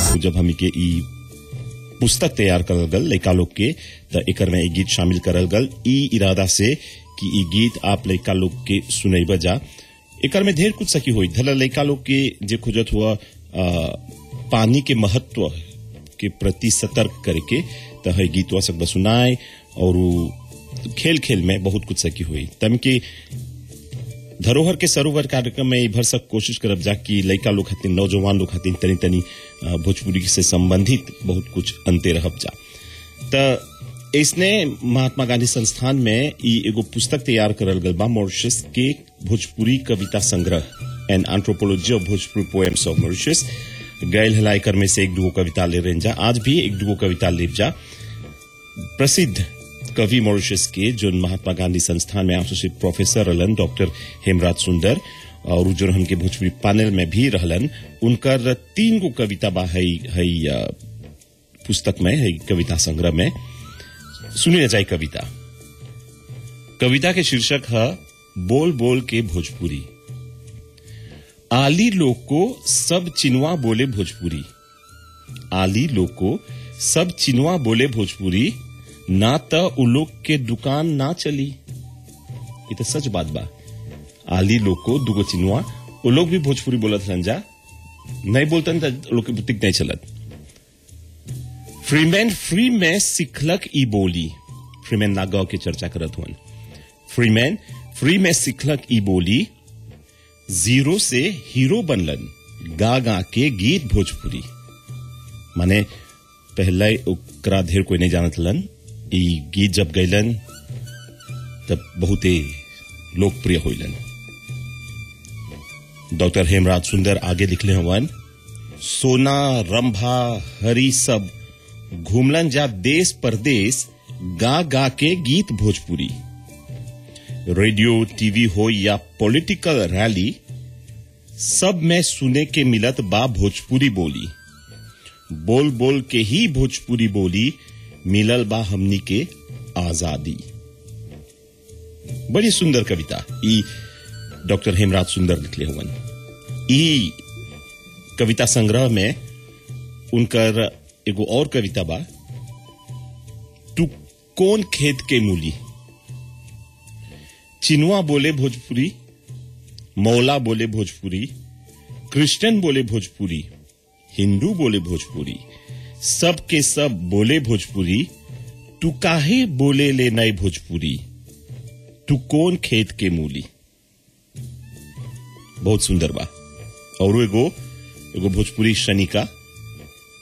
जब हमी के ई पुस्तक तैयार करल गल लड़का लोग के त एकर में एक गीत शामिल करल गल ई इरादा से कि ई गीत आप लड़का लोग के सुनैब जा एकर में ढेर कुछ सकी हुई धला लड़का लोग के जे खोजत हुआ आ, पानी के महत्व के प्रति सतर्क करके त है गीतवा सब सुनाए और उ खेल खेल में बहुत कुछ सकी हुई तम के धरोहर के सरोवर कार्यक्रम में ई भर सक कोशिश करब जा कि लड़का लोग खातिर नौजवान लोग खातिर तनी तनी अ, भोजपुरी से संबंधित बहुत कुछ अंते रहब जा त इसने महात्मा गांधी संस्थान में ई एगो पुस्तक तैयार करल गल बा मॉरिशस के भोजपुरी कविता संग्रह an anthropology of Bhojpuri poems of Mauritius गैल हलाइकर में से एक दुगो कविता ले रहे जा आज भी एक दुगो कविता ले जा प्रसिद्ध कवि मॉरिशस के जो महात्मा गांधी संस्थान में एसोसिएट प्रोफेसर रहलन डॉक्टर हेमराज सुंदर और उ जो हमके भोजपुरी पैनल में भी रहलन उनकर तीन गो कविता बा है, है अ, पुस्तक में है कविता संग्रह में सुनी न जाए कविता कविता के शीर्षक है बोल बोल के भोजपुरी आली लोग को सब चिनवा बोले भोजपुरी आली लोग को सब चिनवा बोले भोजपुरी ना त उ लोग के दुकान ना चली ये तो सच बात बा आली लोग को दुगो चिनवा वो लोग भी भोजपुरी बोलत रहन जा नहीं बोलतन त लोग के बुतिक नहीं चलत फ्रीमैन फ्री में सिखलक ई बोली फ्रीमैन नागाव के चर्चा करत हुन फ्रीमैन फ्री में सिखलक ई बोली जीरो से हीरो बनलन गा गा के गीत भोजपुरी माने पहले ओकरा ढेर कोई नहीं जानत हलन ई गीत जब गैलन तब बहुते लोकप्रिय होइलन डॉक्टर हेमराज सुंदर आगे लिखले हवन सोना रंभा हरी सब घूमलन जा देश परदेश गा गा के गीत भोजपुरी रेडियो टीवी हो या पॉलिटिकल रैली सब में सुने के मिलत बा भोजपुरी बोली बोल बोल के ही भोजपुरी बोली मिलल बा हमनी के आजादी बड़ी सुंदर कविता ई डॉक्टर हेमराज सुंदर लिखले हुवन ई कविता संग्रह में उनकर एगो और कविता बा तू कौन खेत के मूली चिनुआ बोले भोजपुरी मौला बोले भोजपुरी क्रिश्चियन बोले भोजपुरी हिंदू बोले भोजपुरी सब के सब बोले भोजपुरी तू काहे बोले ले नए भोजपुरी तू कौन खेत के मूली बहुत सुंदर बा और एगो एगो भोजपुरी शनिका